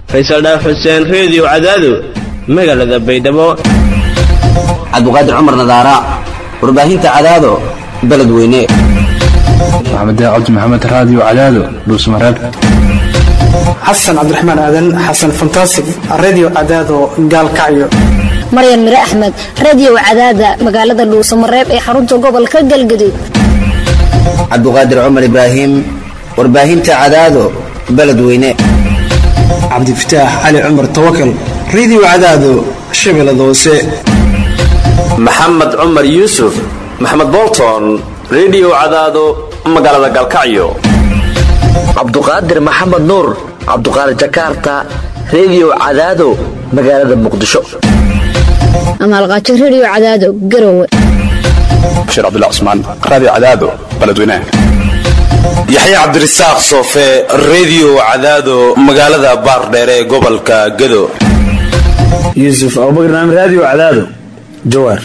faysal dhaaf xuseen reediyo cadaado magaalada baydhabo cabdiqaadir cumar nadaara warbaahinta cadaado beledweyne maxamed cabdi maxamed raadiyo cadaado dhuusmareeb xasan cabdiraxmaan aadan xasan fantasig redio cadaado gaalkacyo maryan mire axmed reediyo cadaada magaalada dhuusamareeb ee xarunta gobolka galgaduud cabdiqaadir cumar ibraahim warbaahinta cadaado beledweyne cabdifataax cali cumar tawakal redio cadaado shabeellada hoose maxamed cumar yuusuf maxamed bolton redio cadaado magaalada galkacyo cabduqaadir maxamed nuur cabduqaadir jakarta reediyo cadaado magaalada muqdisho amaalqaajo reediyo cadaado garowe bashiir cabdullah cusmaan raadiyo cadaado beledweynaha yaxya cabdirasaaq soofe reediyo cadaado magaalada baardheere ee gobolka gado yuusuf abubakar naam raadiyo cadaado jawaar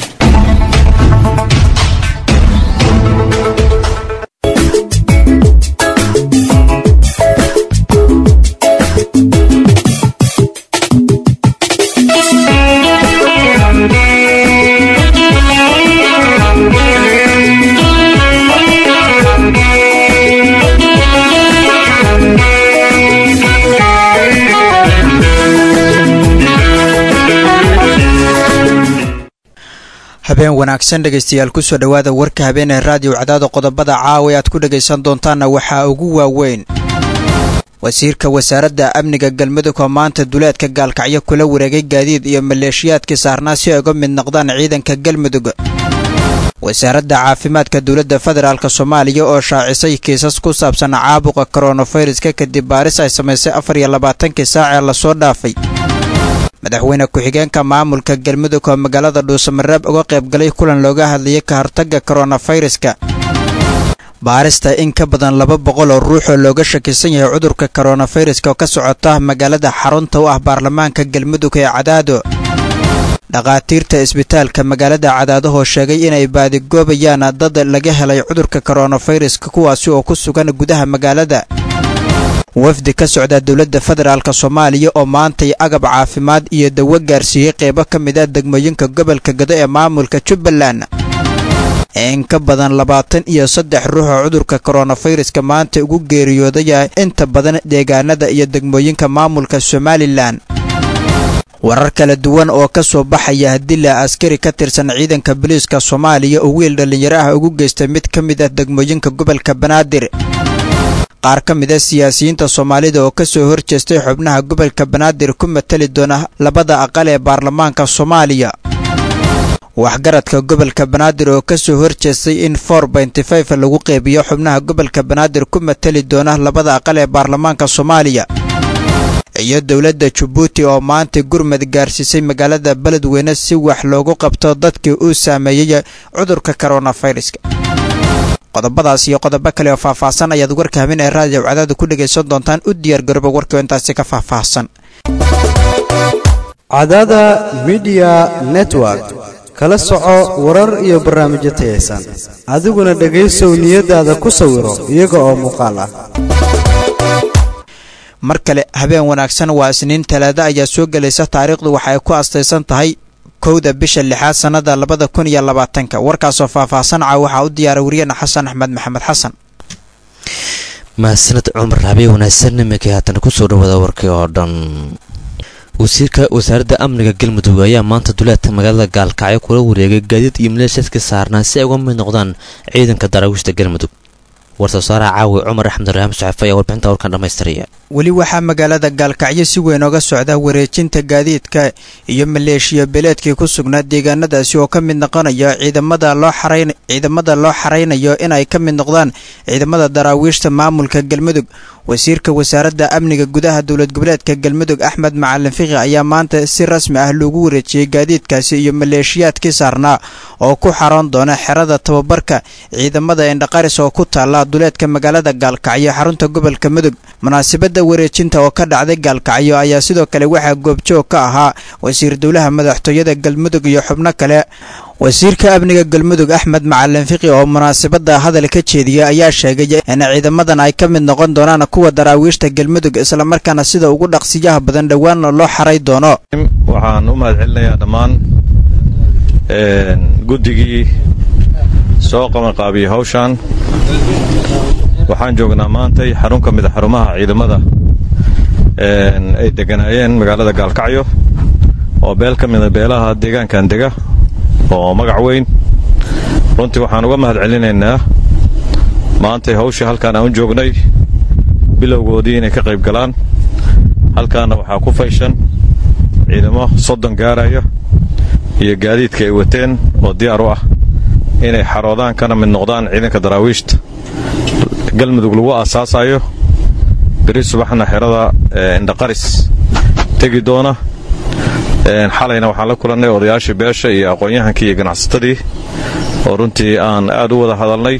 habeen wanaagsan dhegaystayaal kusoo dhowaada warka habeenee raadiyo cadaado qodobada caawa aad ku dhegaysan doontaanna waxaa ugu waaweyn wasiirka wasaaradda amniga galmudug oo maanta duleedka gaalkacyo kula wareegay gaadiid iyo maleeshiyaadkii saarnaa si ay uga mid noqdaan ciidanka galmudug wasaaradda caafimaadka dowladda federaalk soomaaliya oo shaacisay kiisas ku saabsan caabuqa koronaviruska kadib baaris ay samaysay afar iyo labaatankii saac ee lasoo dhaafay madaxweyne ku-xigeenka maamulka galmudug oo magaalada dhuusamareeb uga qaybgalay kulan looga hadlayay ka hortagga koronaviruska baarista in ka badan laba boqol oo ruux oo looga shakisan yahay cudurka koronaviruska oo ka socota magaalada xarunta u ah baarlamaanka galmudug ee cadaado dhakhaatiirta isbitaalka magaalada cadaadahoo sheegay inay baadigoobayaan dad laga helay cudurka koronaviruska kuwaasi oo ku sugan gudaha magaalada wafdi ka socda dowladda federaalk soomaaliya oo maantay agab caafimaad iyo dawo gaarsiiyey qeybo ka mid a degmooyinka gobolka gado ee maamulka jubbaland in ka badan labaatan iyo saddex ruux oo cudurka koronaviruska maanta ugu geeriyoodaya inta badan deegaanada iyo degmooyinka maamulka somalilan warar kala duwan oo ka soo baxaya dila askari ka tirsan ciidanka booliiska soomaaliya oo wiil dhallinyaro ah ugu geystay mid ka mid ah degmooyinka gobolka banaadir qaar ka mid a siyaasiyiinta soomaalida oo ka soo horjeestay xubnaha gobolka banaadir ku matali doona labada aqal ee baarlamaanka soomaaliya waxgaradka gobolka banaadir oo ka soo horjeestay in for benty five lagu qeybiyo xubnaha gobolka banaadir ku matali doona labada aqal ee baarlamaanka soomaaliya iyo dowladda jabuuti oo maanta gurmad gaarsiisay magaalada beledweyne si wax loogu qabto dadkii uu saameeyey cudurka koronaviruska qodobadaas iyo qodobo kale oo faahfaahsan ayaad warka habeen ee raadiyo cadaada ku dhegaysan doontaan u diyaar garooba warkii oo intaasi ka faahfaahsan cadaada midiya network kala soco warar iyo barnaamijyo tayaysan adiguna dhegaysow niyadaada ku sawiro iyaga oo muuqaal ah mar kale habeen wanaagsan waa isniin talaado ayaa soo gelaysa taariikhdu waxa ay ku astaysan tahay kowda bisha lixaad sannada labada kun iyo labaatanka warkaasoo faahfaahsan caa waxaa u diyaaray wariyana xasan axmed maxamed xasan mahadsaned cumar habeen wanaagsan iminkii haatan kusoo dhawaada warkii oo dhan wasiirka wasaaradda amniga galmudug ayaa maanta duleedka magaalada gaalkacyo kula wareegay gaadiid iyo maleeshiyaadka saarnaa si ay uga mid noqdaan ciidanka daraawiishta galmudug war-soosaaraha caawi cumar axmed raxam saxafe ayaa warbixinta warkan dhammaystiraya weli waxaa magaalada gaalkacyo si weyn oga socda wareejinta gaadiidka iyo maleeshiya beeleedkii ku sugnaa deegaanadaasi oo ka mid noqonaya ciidamada loo xarayn ciidamada loo xaraynayo inay ka mid noqdaan ciidamada daraawiishta maamulka galmudug wasiirka wasaaradda amniga gudaha dowlad goboleedka galmudug axmed macalin fiqi ayaa maanta si rasmi ah loogu wareejiyey gaadiidkaasi iyo maleeshiyaadkii saarnaa oo ku xaroon doona xerada tababarka ciidamada indhaqaris oo ku taala duleedka magaalada gaalkacyo xarunta gobolka mudug munaasabadda wareejinta oo ka dhacday gaalkacyo ayaa sidoo kale waxaa goobjoog ka ahaa wasiir dowlaha madaxtooyada galmudug iyo xubno kale wasiirka amniga galmudug axmed macalin fiqi oo munaasabadda hadal ka jeediyay ayaa sheegay in ciidamadan ay ka mid noqon doonaan kuwa daraawiishta galmudug islamarkaana sida ugu dhaqsiyaha badan dhowaanna loo xaray doono waxaan u mahad celinayaa dhammaan guddigii soo qabanqaabiyey hawshan waxaan joognaa maantay xarun ka mid a xarumaha ciidamada ay deganaayeen magaalada gaalkacyo oo beel ka mida beelaha deegaankan dega oo magac weyn runtii waxaan uga mahad celinaynaa maantay hawshii halkaan aan u joognay bilowgoodii inay ka qayb galaan halkaana waxaa ku fayshan ciidamo soddon gaaraya iyo gaadiidka ay wateen oo diyaar u ah inay xaroodaan kana mid noqdaan ciidanka daraawiishta galmudug lagu aasaasayo beri subaxna xerada indhaqaris tegi doona xalayna waxaan la kulannay odayaashii beesha iyo aqoon-yahankii iyo ganacsatadii oo runtii aan aad u wada hadalnay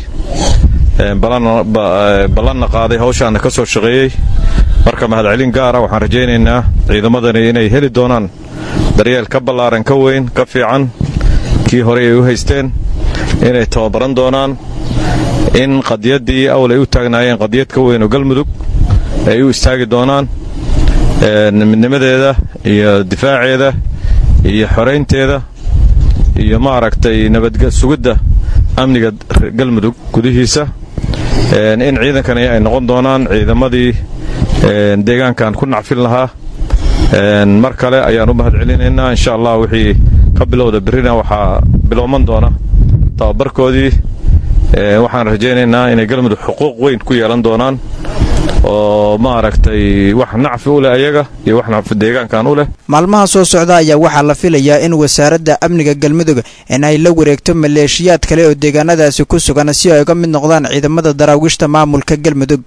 ballanna qaaday hawshaana ka soo shaqeeyey marka mahadcelin gaara waxaan rajaynaynaa ciidamadani inay heli doonaan daryeel ka ballaaran ka weyn ka fiican kii horey ay u haysteen inay tababaran doonaan in qadiyaddii awl ay u taagnaayeen qadiyad ka weyn oo galmudug ay u istaagi doonaan midnimadeeda iyo difaaceeda iyo xoraynteeda iyo maaragtay nabadsugidda amniga galmudug gudihiisa in ciidankani ay noqon doonaan ciidamadii deegaankan ku nacfin lahaa mar kale ayaan u mahad celinaynaa insha allah wixii ka bilowda berrina waxaa bilowman doona tababarkoodii waxaan rajaynaynaa inay galmudug xuquuq weyn ku yeelan doonaan oo maaragtay wax nacfi u leh ayaga iyo wax nacfi deegaankan u leh maalmaha soo socda ayaa waxaa la filayaa in wasaaradda amniga galmudug in ay la wareegto maleeshiyaad kale oo deegaanadaasi ku sugan si ay uga mid noqdaan ciidamada daraawiishta maamulka galmudug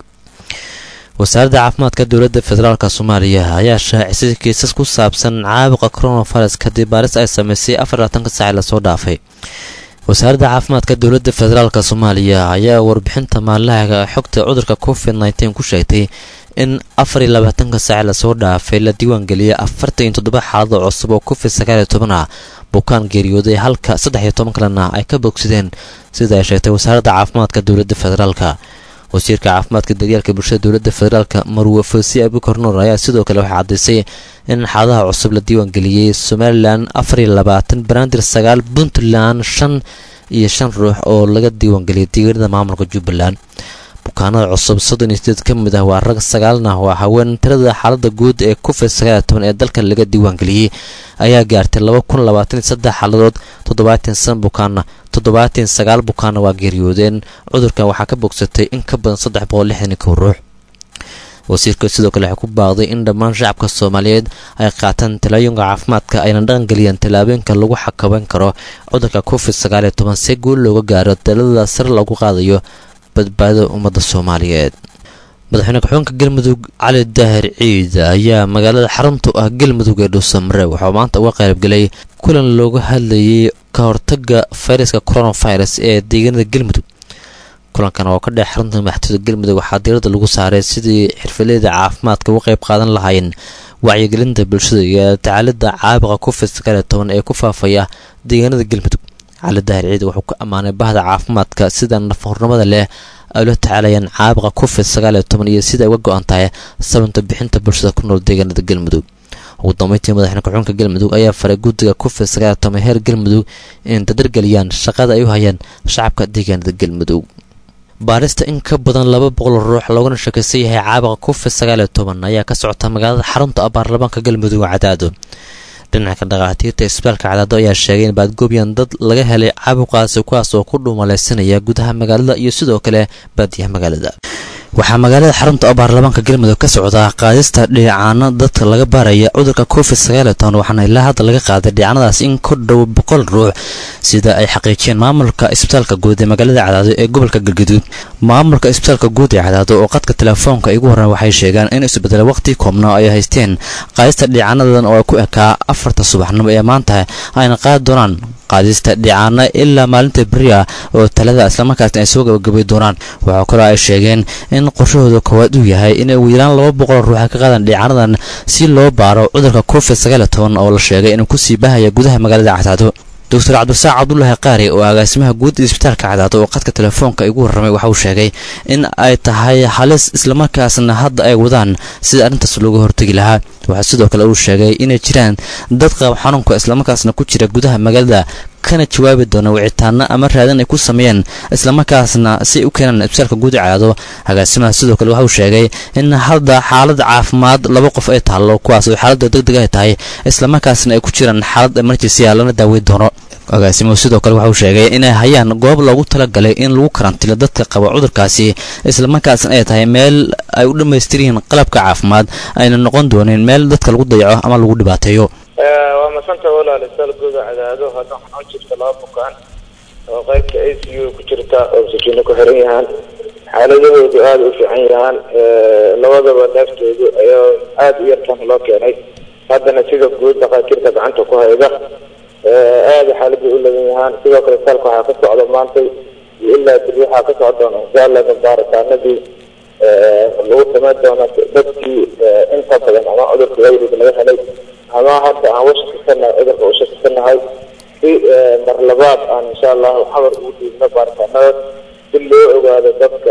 wasaaradda caafimaadka dowladda federaalk soomaaliya ayaa shaacisay kiisas ku saabsan caabuqa coronavirus kadib baaris ay sameysay afarlaatanka saaci lasoo dhaafay wasaaradda caafimaadka dowladda federaalk soomaaliya ayaa warbixinta maalinlahaga xogta cudurka covid nteen ku sheegtay in afar iyo labaatanka saaci lasoo dhaafay la diiwaangeliyay afartan iyo toddoba xaalado cusub oo covid sagaal iyo toban ah bukaan geeriyooday halka saddex iyo toban kalena ay ka bogsadeen sida ay sheegtay wasaaradda caafimaadka dowladda federaalk wasiirka caafimaadka daryeelka bulshada dowladda federaalk marwe fosi abukar nuur ayaa sidoo kale waxay caddaysay in xaaladaha cusub la diiwaangeliyey somalilan afar iyo labaatan banaadir sagaal puntland shan iyo shan ruux oo laga diiwaangeliyay deegaanada maamulka jubbaland bukaanada cusub soddon iyo sideed ka mid ah waa rag sagaalna waa haween tirada xaalada guud ee covid sagaal toban ee dalka laga diiwaangeliyey ayaa gaartay laba kun labaatan iyo saddex xaaladood toddobaatan san bukaana toddobaatan sagaal bukaana waa geeriyoodeen cudurkan waxaa ka bogsatay in ka badan saddex boqol lixdan iyo kow ruux wasiirka sidoo kale waxay ku baaqday in dhammaan shacabka soomaaliyeed ay qaataan talaayinka caafimaadka ayna dhaqangeliyaan tallaabooyinka lagu xakameyn karo cudurka covid sagaal iyo toban si guul looga gaaro dalada sare lagu qaadayo badbaadada ummadda soomaaliyeed madaxweyne ku-xigeenka galmudug cali daahir ciid ayaa magaalada xarunta ah galmudug ee dhuusamare waxuu maanta uga qaybgelay kulan looga hadlayay ka hortaga fayraska coronavirus ee deegaanada galmudug kulankan oo ka dhex xarunta madaxtooyada galmudug waxaa diirada lagu saaray sidii xirfaleyda caafimaadka uga qayb qaadan lahaayeen wacyigelinta bulshada iyo tacaalida caabuqa covid sagaal iyo toban ee ku faafaya deegaanada galmudug cali daahir ciid wuxuu ku ammaanay bahda caafimaadka sida nafahurnimada leh ay ula tacaalayaan caabuqa covid sagaal iyo toban iyo sida ay uga go-an tahay sababta bixinta bulshada ku nool deegaanada galmudug ugu dambeyntii madaxweyne ku-xigeenka galmudug ayaa faray guddiga covid sagaal iyo toban heer galmudug in dadargeliyaan shaqada ay u hayaan shacabka deegaanada galmudug baarista in ka badan laba boqol ruux loogana sheekaysan yahay caabuqa covid sagaal iyo toban ayaa ka socota magaalada xarunta ah baarlamaanka galmudug cadaado dhinaca dhakhaatiirta isbitaalka cadaado ayaa sheegay in baadgoobyan dad laga helay caabuqaasi kuwaas oo ku dhuumalaysanaya gudaha magaalada iyo sidoo kale baadiyaha magaalada waxaa magaalada xarunta oo baarlamaanka galmudug ka socdaa qaadista dhiicaano dadka laga baaraya cudurka covid sagaal iyo toban waxaana ilaa hadda laga qaaday dhiicanadaas in ku dhow boqol ruux sida ay xaqiijiyeen maamulka isbitaalka guud ee magaalada cadaado ee gobolka galgaduud maamulka isbitaalka guud ee cadaado oo qadka telefoonka igu horreyn waxay sheegaan in isbedela waqti koobna ay haysteen qaadista dhiicanadan oo ku ekaa afarta subaxnimo ee maanta ayna qaadi doonaan qaadista dhicaana ilaa maalinta beri ah oo talada islamarkaasna ay soo gabagabay doonaan waxaa kaloo ay sheegeen in qorshahooda koowaad uu yahay inay ugu yaraan laba boqol ruux ka qaadaan dhicaanadan si loo baaro cudurka covid sagaal iyo toban oo la sheegay inuu kusii bahaya gudaha magaalada cadaado doctor cabdisaaq cabdulaahi qaari oo agaasimaha guud isbitaalka cadaado oo qadka telefoonka igu warramay waxa uu sheegay in ay tahay halis islamarkaasna hadda ay wadaan sida arrintaas looga hortegi lahaa waxaa sidoo kale uu sheegay inay jiraan dad qaab xanuunka islamarkaasna ku jira gudaha magaalada kana jawaabi doona wicitaano ama raadin ay ku sameeyeen islamarkaasna si u keenaan isbitaalka guud ee cadaado agaasimaha sidoo kale waxa uu sheegay in hadda xaalad caafimaad laba qof ay taallo kuwaas oo xaaladda deg deg ay tahay islamarkaasna ay ku jiraan xaalad emergency ah lana daaweyn doono agaasimuhu sidoo kale waxa uu sheegay inay hayaan goob loogu talagalay in lagu karantilo dadka qaba cudurkaasi islamarkaasna ay tahay meel ay u dhammaystir yihiin qalabka caafimaad ayna noqon doonin meel dadka lagu dayaco ama lagu dhibaateeyo waa masanta walaal isaal guuda cadaado hadda waxaa jirta laba bukaan oo qaybta a c u ku jirta oo sakiino ku xiran yahaan xaaladahoodu aada u fiican yahaan labadaba neeftoodu ayaa aada u yartan loo keenay haddana sida guud dhakhaatiirta gacanta ku hayda aada xaalada u ladan yahaan sidoo kale saalka waxaa ka socda maantay iyo ilaa beri waxaa ka socda doona inshaalla baaritaanadii lagu samayn doona dadkii inta badan ama cudurka wayriga laga helay ama hadda aan washakisanahay cudurka u shakisanahay si mar labaad aan insha allahu xabar ugu dhiibno baaritaanada si loo ogaado dadka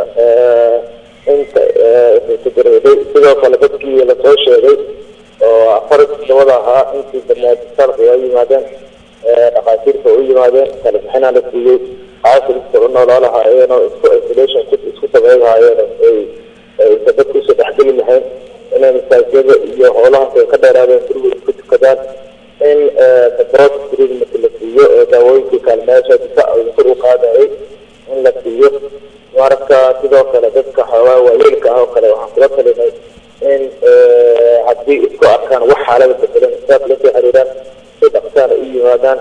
inta tagarooday sidoo kale dadkii lasoo sheegay oo afar dabada ahaa intii badnaad isbitaalka waa yimaadeen dhakhaatiirta u yimaadeen kala bixinaa la siiyey caafiska u noolaa lahaayeen oo isku isolation isku sameyn lahaayeen ay aysa dadka usoo dhexgeli lahayn inay masaajiyada iyo howlahaas ay ka dheeraadeen gurigooda ku tukadaan in support treatment la siiyo oo daawooyinkii kaalmeesha difaac kor u qaadayay in la siiyo marka sidoo kale dadka xoogaa waayeelka ah oo kale waxaan kula talinay in haddii isku arkaan wax xaalada bedelan isaas lasoo xiriiraan si dhaqsaana u yimaadaan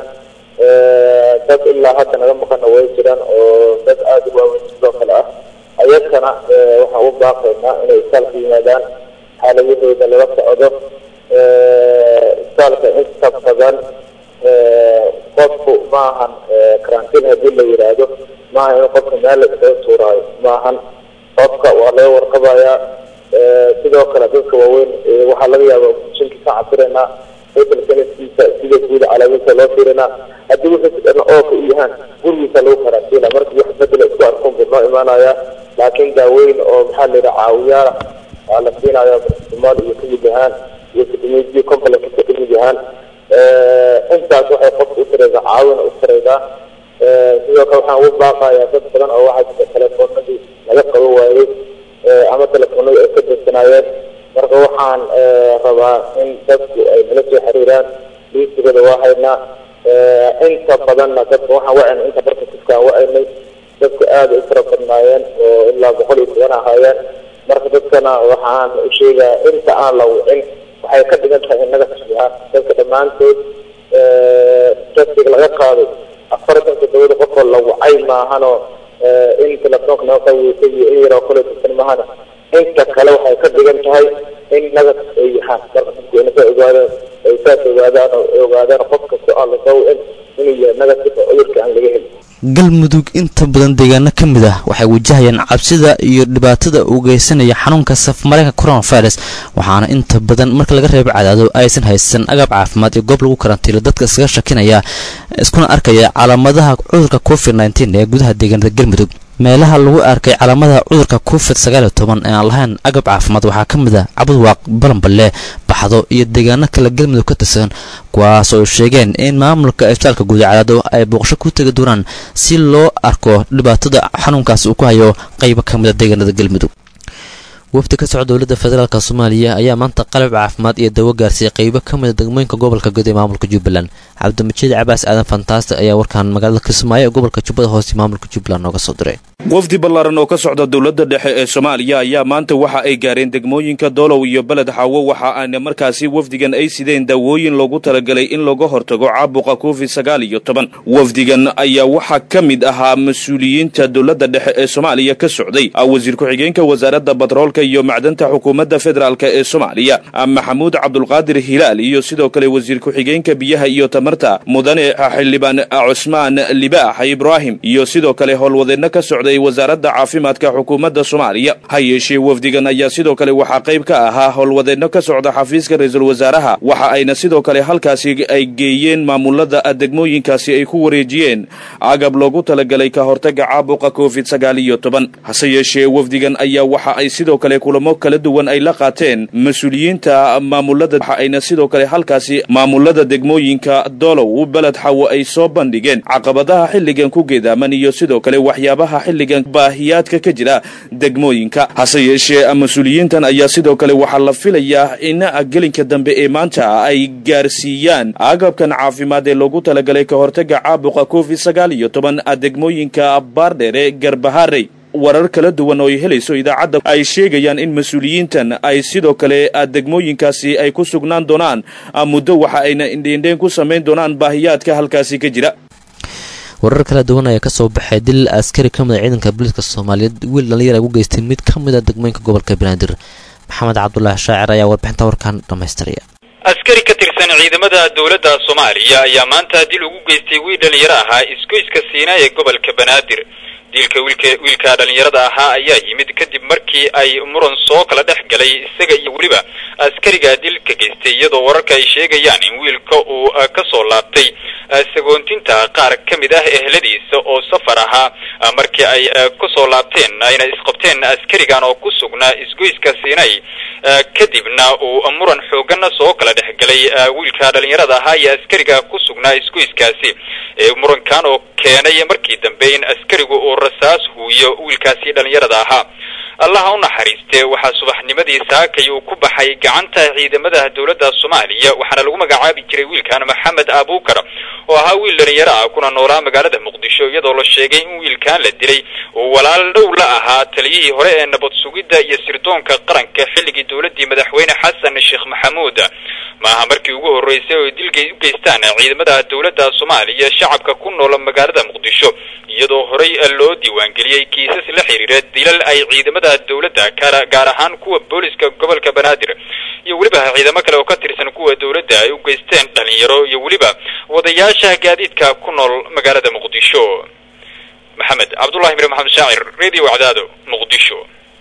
dad ilaa hadda naga maqana way jiraan oo dad aada u waaweyn sidoo kale ah ayagana waxaan u baaqaynaa inay isbitaalka yimaadaan xaaladahooda lala socdo isbitaalka inta badan qofku maahan karantiin haddii la yidhaahdo maaha in qofka meel la iskaga tuuraayo maahan qofka waa laga warqabayaa sidoo kale dadka waaweyn waxaa laga yaaba jinkii ka cabiraynaa hotel sanadkiisa sida guuda calaamadiisa loo fiirinaa haddii wuxuu dhan ooka u yahaan gurigiisa lagu karantiina markii wax bedela isku arkuun buu noo imaanaya laakiin daaweyn oo maxaa la yidhaha caawiyaala waa la siinaya somaal iyo kamid yahaan iyo kidimidiyo complexka kamid yahaan intaas waxay qofka u tareysaa caawina u tareysaa sidoo kale waxaan ugu baaqayaa dad badan oo waxaa jira telefoonadii laga qabo waayey ama telefoonadii ay ka darsanaayeen marka waxaan rabaa in dadku ay nala soo xiriiraan liisigada waa haynaa inta badanna dadka waxaan wacayna inta barka kufkaan wacaynay dadku aada u fara badnaayeen oo ilaa boqol iyo toban ahaayeen marka dadkana waxaan u sheegaa inta aan la wicin waxay ka dhigan tahay innaga tasbiha dadka dhammaantood tasiga laga qaaday afartanka dawada qofoo la wacay maahanoo in telefoonka naga qaweysay iyo in yaroo kale dadkan maahana inta kale waxay ka dhigan tahay in nagas ay yahaan marka dadku inasa ogaadeen ay saas ogaadaan oo ogaadaan qof kasta aan lasoo wicin inuu yahay nagas oo cudurka aan laga helin galmudug inta badan deegaano ka mid ah waxay wajahayaan cabsida iyo dhibaatada uu geysanaya xanuunka safmareenka coronavirus waxaana inta badan marka laga reebo cadaado aysan haysan agab caafimaad iyo goob lagu karantiilo dadka iskaga shakinaya iskuna arkaya calaamadaha cudurka covid nteen ee gudaha deegaanada galmudug meelaha lagu arkay calaamadaha cudurka covid sagaaliyo toban ee aan lahayn agab caafimaad waxaa ka mid ah cabudwaaq balanballe baxdo iyo deegaano kale galmudug ka tirsan kuwaas oo sheegeen in maamulka isbitaalka guud ee cadaado ay booqasho ku tegi doonaan si loo arko dhibaatada xanuunkaas uu ku hayo qaybo ka mid a deegaanada galmudug wafdi ka socda dowladda federaalk soomaaliya ayaa maanta qalab caafimaad iyo dawo gaarsiiyay qaybo ka mid a degmooyinka gobolka guud ee maamulka jubbaland cabdimajiid cabaas aadan fantaasti ayaa warkaan magaalada kismaayo ee gobolka jubbada hoose maamulka jubbaland nooga soo diray wafdi ballaaran oo ka socda dowladda dhexe ee soomaaliya ayaa maanta waxa ay gaareen degmooyinka doolow iyo beled xaawo waxa aana markaasi wafdigan ay sideen daawooyin loogu talagalay in looga hortago caabuqa covid sagaal iyo toban wafdigan ayaa waxaa ka mid ahaa mas-uuliyiinta dowladda dhexe ee soomaaliya ka socday wasiir ku-xigeenka wasaaradda batroolka iyo macdanta xukuumadda federaalk ee soomaaliya maxamuud cabdulqaadir hilaal iyo sidoo kale wasiir ku-xigeenka biyaha iyo tamarta mudane xildhibaan cusmaan libaax ibraahim iyo sidoo kale howlwadeenno ka socday wasaaradda caafimaadka xukuumadda soomaaliya ha yeeshee wafdigan ayaa sidoo kale waxaa qayb ka ahaa howlwadeenno ka socda xafiiska ra-iisul wasaaraha waxa ayna sidoo kale halkaasi ay geeyeen maamulada degmooyinkaasi ay ku wareejiyeen agab loogu talagalay ka hortaga caabuqa covid sagaal iyo toban hase yeeshee wafdigan ayaa waxa ay sidoo kale kulamo kala duwan ay la qaateen mas-uuliyiinta maamulada waxa ayna sidoo kale halkaasi maamulada degmooyinka doolow beled xawo ay soo bandhigeen caqabadaha xilligan ku geedaaman iyo sidoo kale waxyaabaha xilligan baahiyaadka ka jira degmooyinka hase yeeshee mas-uuliyiintan ayaa sidoo kale waxaa la filayaa in gelinka dambe ee maanta ay gaarsiiyaan agabkan caafimaad ee loogu talagalay ka hortaga caabuqa covid sagaal iyo toban degmooyinka baardheere garbaharey warar kala duwan oo ay helayso idaacadda ay sheegayaan in mas-uuliyiintan ay sidoo kale degmooyinkaasi ay ku sugnaan doonaan muddo waxa ayna indheindheen ku samayn doonaan baahiyaadka halkaasi ka jira warar kala duwan ayaa kasoo baxay dil askari ka mid a ciidanka booliiska soomaaliyeed wiil dhalinyar ugu geystay mid ka mid a degmooyinka gobolka banaadir maxamed cabdulaahi shaacir ayaa warbixinta warkan dhammaystiraya askari ka tirsan ciidamada dowladda soomaaliya ayaa maanta dil ugu geystay wiil dhalinyaro ahaa isgoyska siina ee gobolka banaadir dilka wiilka wiilka dhalinyarada ahaa ayaa yimid kadib markii ay muran soo kala dhex galay isaga iyo weliba askariga dilka geystay iyadoo wararka ay sheegayaan in wiilka uu ka soo laabtay sagoontinta qaar ka mid ah ehladiisa oo safar ahaa markii ay kusoo laabteen ayna isqabteen askarigan oo ku sugnaa isgoyska siinay kadibna uu muran xoogana soo kala dhex galay wiilka dhalinyarada ahaa iyo askariga ku sugnaa isgoyskaasi murankan oo keenay markii dambe in askarigu uu rasaas huuyo wiilkaasi dhalinyarada ahaa allaha u naxariiste waxaa subaxnimadii saakay uu ku baxay gacanta ciidamada dowladda soomaaliya waxaana lagu magacaabi jiray wiilkan maxamed abuukar oo ahaa wiil dhalinyaro ah kuna noolaa magaalada muqdisho iyadoo la sheegay in wiilkan la dilay uu walaal dhow la ahaa taliyihii hore ee nabad sugidda iyo sirdoonka qaranka xilligii dowladdii madaxweyne xasan sheekh maxamuud maaha markii ugu horreysay oo dilgay u geystaan ciidamada dowladda soomaaliya shacabka ku noola magaalada muqdisho iyadoo horey loo diiwaangeliyey kiisas la xiriira dilal ay ciidamada dowladda gaar ahaan kuwa booliska gobolka banaadir iyo weliba ciidamo kale oo ka tirsan kuwa dowladda ay u geysteen dhalinyaro iyo weliba wadayaasha gaadiidka ku nool magaalada muqdisho maxamed cabdullahi mir maxamed shaacir radio cadaado muqdisho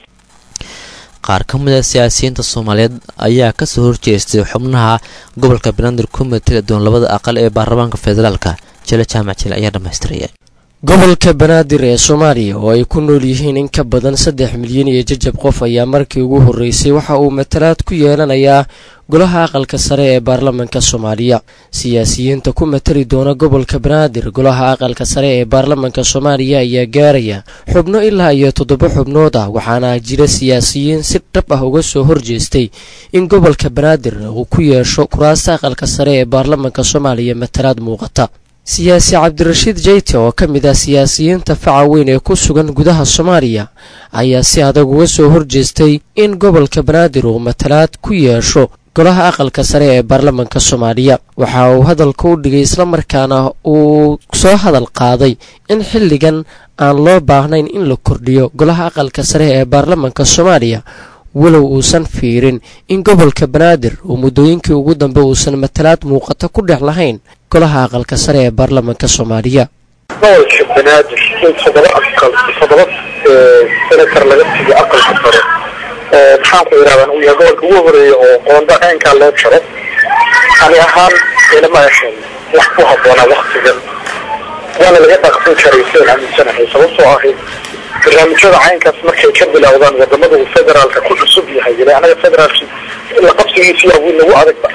qaar ka mid a siyaasiyiinta soomaaliyeed ayaa kasoo horjeestay xubnaha gobolka banaadir ku matala doon labada aqal ee baarlamaanka federaalka jele jaamac jile ayaa dhammaystiraya gobolka banaadir ee soomaaliya oo ay ku nool yihiin in ka badan saddex milyan iyo jajab qof ayaa markii ugu horreysay waxa uu matalaad ku yeelanayaa golaha aqalka sare ee baarlamanka soomaaliya siyaasiyiinta ku matali doona gobolka banaadir golaha aqalka sare ee baarlamanka soomaaliya ayaa gaaraya xubno ilaa iyo toddoba xubnood ah waxaana jira siyaasiyiin si dhab ah uga soo horjeestay in gobolka banaadir uu ku yeesho kuraasta aqalka sare ee baarlamanka soomaaliya matalaad muuqata siyaasi cabdirashiid jeyte oo ka mid ah siyaasiyiinta faca weyn ee ku sugan gudaha soomaaliya ayaa si adag uga soo horjeestay in gobolka banaadir uu matalaad ku yeesho golaha aqalka sare ee baarlamanka soomaaliya waxa uu hadalka u dhigay islamarkaana uu soo hadal qaaday in xilligan aan loo baahnayn in la kordhiyo golaha aqalka sare ee baarlamanka soomaaliya walow uusan fiirin in gobolka banaadir uu muddooyinkii ugu dambe uusan matalaad muuqato ku dhex lahayn golaha aqalka sare ee baarlamanka soomaaliya gobolka banaadir in toddoba aqal toddoba senator laga siiyo aqalka sare maxaan ku yidhahdaa uu yahay gobolka ugu horeeya oo qoonda ceenkaa loo jaro ani ahaan ilama ahayn wax ku habboonaa waktigan waana laga dhaqsan karay seen aaminsanahay sababtoo ahayd barnaamijyada caynkaas markay ka bilowdaan wadamada uu federaalka ku cusub yahay ila anaga federaalki la qabsigiisi yaa wiil nagu adagba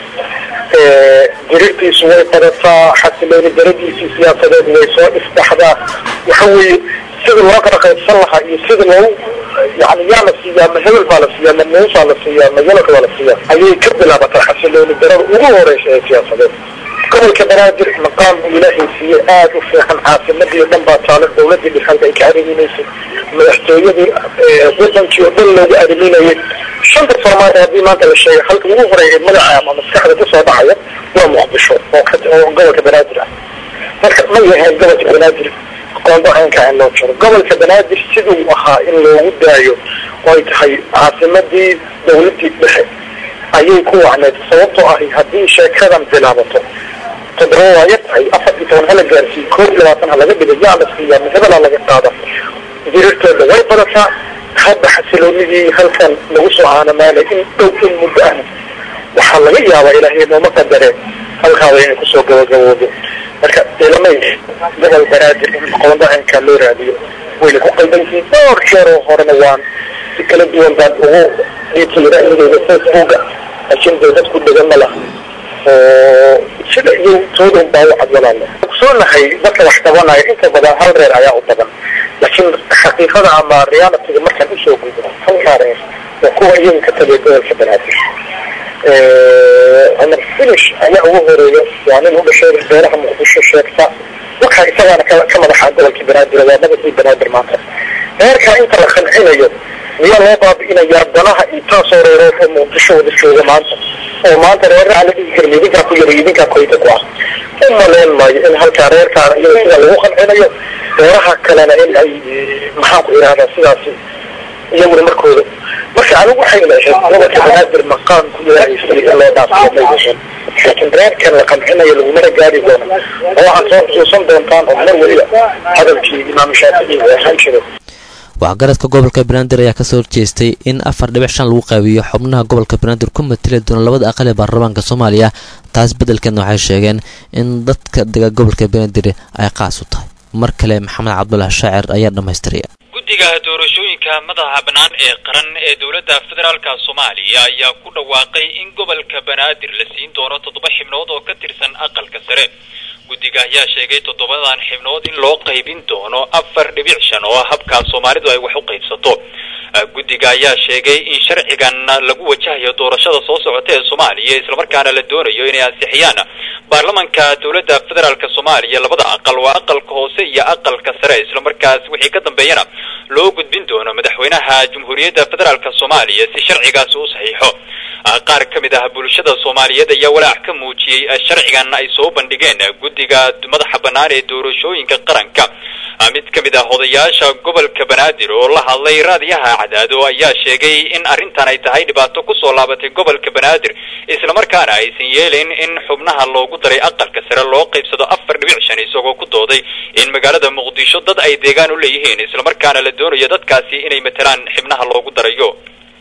dirirtiisu way badataa xasilooni daradiisii siyaasadeed way soo isdhaxdaa waxa weeye sidii loo kala qaybsan lahaa iyo sidii loogu yani yaa la siiyaa ma hebel baa la siiyaa ma muusaa la siiyaa ma yalaka baa la siiyaa ayay ka bilaabataa xasilooni darada ugu horeysa ee siyaasadeed gobolka banaadir maqaam buu ilaahay siiyey aada u fiican caasimadii o dhan baa taalo dawladii dhexalka ay ka ariminaysay madaxtooyadii wadankii oo dhan loogu ariminayay shanta soomaaliya haddii maanta la sheegay halka ugu horeeya magaca ama maskaxda kusoo dhacaya waa muqdisho oo gobolka banaadir ah marka ma yahayn gobolka banaadir qoonda caynka in loo jiro gobolka banaadir siduu ahaa in loogu daayo oo ay tahay caasimadii dawladii dhexe ayay ku wacneed sababtoo ahi haddii sheekadan bilaabato toddoba waa yar tahay afar iyo toban hala gaarsiiyo koob iyo labaatan ha laga dhigo yaa la siiyaa mahebela laga qaada dirirtooda way badataa hadda xasiloonidii halkan lagu soo aanamaalay in dhow in muddo ahna waxaa laga yaabaa ilaahay nooma qadareen halkaaba inay kusoo gabagaboodo marka ciidamay gobol banaadir in qobandacinka loo raadiyo wayna ku qaldan yihiin dhowr jeer oo horena waan si kala duwan baan ugu dhiibtay ra'yigeyda facebooka laakiin dee dadku dhegan ma laha oo sida iyo toodan baa u cad walaale ogsoonahay dadka wax qabanaya inta badan hal reer ayaa u badan laakiin xaqiiqada ama realityga markaan usoo gudbo halkaa reer waa kuwa iyaga ka taliya gobolka banaadir cumar finish ayaa ugu horeeya waa nin u dhashay beeraha muqdisho sheegta waxa isagaana ka ka madaxa gobolka banaadir waa madaxii banaadir maanta reerkaa inta la qancinayo miyaa loo baabi'inayaa danaha intaasoo reerood oo muqdisho wada jooga maanta oo maanta reeraha la dhigi karin idinkaa ku yara idinkaa koyta ku ah u maleyn maayo in halkaa reerkaan iyaga sida lagu qancinayo reeraha kalena in ay maxaan ku idhahdaa sidaasi iyaguna markooda marka anigu waxay leehayd gobolka banaadir maqaan ku yeelaysay in loo dhaafiyo may dhashan laakiin reerkan la qancinayo lagumana gaari doono oo waxaad soo xusuusan doontaan oo mar weliba hadalkii imaam shaafici uu ahaan jiray waxgaradka gobolka banaadir ayaa kasoo horjeestay in afar dhibic shan lagu qaabiyo xubnaha gobolka banaadir ku matali doona labada aqal ee baarlamaanka soomaaliya taas beddelkeedna waxay sheegeen in dadka dega gobolka banaadir ay qaas u tahay mar kale maxamed cabdulaah shaacir ayaa dhammaystiraya guddiga doorashooyinka madaxa bannaan ee qaran ee dowladda federaalka soomaaliya ayaa ku dhawaaqay in gobolka banaadir la siin doono toddoba xibnood oo ka tirsan aqalka sare guddiga ayaa sheegay toddobadan xibnood in loo qaybin doono afar dhibic shan oo habkaa soomaalidu ay wax u qaybsato guddiga ayaa sheegay in sharcigan lagu wajahayo doorashada soo socota ee soomaaliya islamarkaana la doonayo inay ansixiyaan baarlamanka dowladda federaalk soomaaliya labada aqal waa aqalka hoose iyo aqalka sare islamarkaas wixii ka dambeeyana loo gudbin doono madaxweynaha jamhuuriyadda federaalk soomaaliya si sharcigaasi u saxiixo qaar ka mid ah bulshada soomaaliyeed ayaa walaac ka muujiyey sharcigan ay soo bandhigeen guddiga madaxa bannaan ee doorashooyinka qaranka mid ka mid ah odayaasha gobolka banaadir oo la hadlay raadiyaha cadaado ayaa sheegay in arrintan ay tahay dhibaato kusoo laabatay gobolka banaadir islamarkaana aysan yeelayn in xubnaha loogu daray aqalka sare loo qaybsado afar dhibic shan isagoo ku dooday in magaalada muqdisho dad ay deegaan u leeyihiin islamarkaana la doonayo dadkaasi inay matelaan xibnaha loogu darayo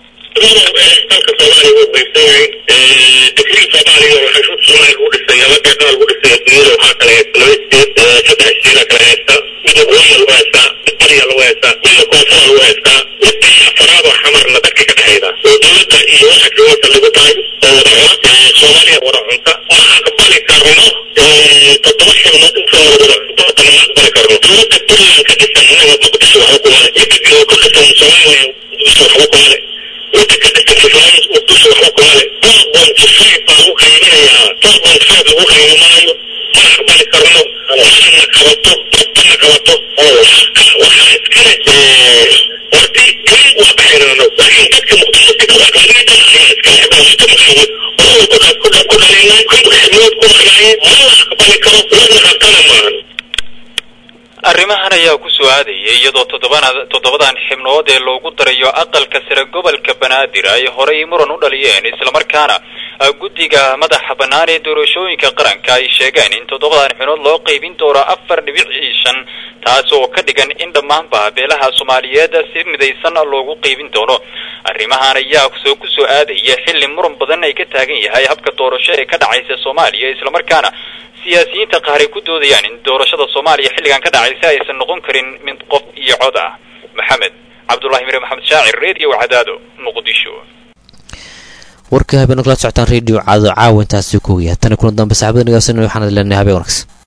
arrimahan ayaa ku soo aadayay iyadoo toddobana toddobadan xibnood ee loogu darayo aqalka sare gobolka banaadir ay horay muran u dhaliyeen islamarkaana guddiga madaxa bannaan ee doorashooyinka qaranka ay sheegeen in toddobadan xibnood loo qaybin doono afar dhibic shan taas oo ka dhigan in dhammaanba beelaha soomaaliyeed si midaysan loogu qaybin doono arrimahan ayaa soo ku soo aadaya xilli muran badan ay ka taagan yahay habka doorasho ee ka dhacaysa soomaaliya islamarkaana siyaasiyiinta qaar ay ku doodayaan in doorashada soomaaliya xilligan ka dhacaysa aysan noqon karin mid qof iyo cod ah maxamed cabdulahi mire maxamed shaacir redio cadaado muqdisho warka habeen kala socotaan redio cadaado caawa intaasi ku ogyahay tani kuna dambe saxaabada nagaasana waxaan leenahay habeen wanaagsan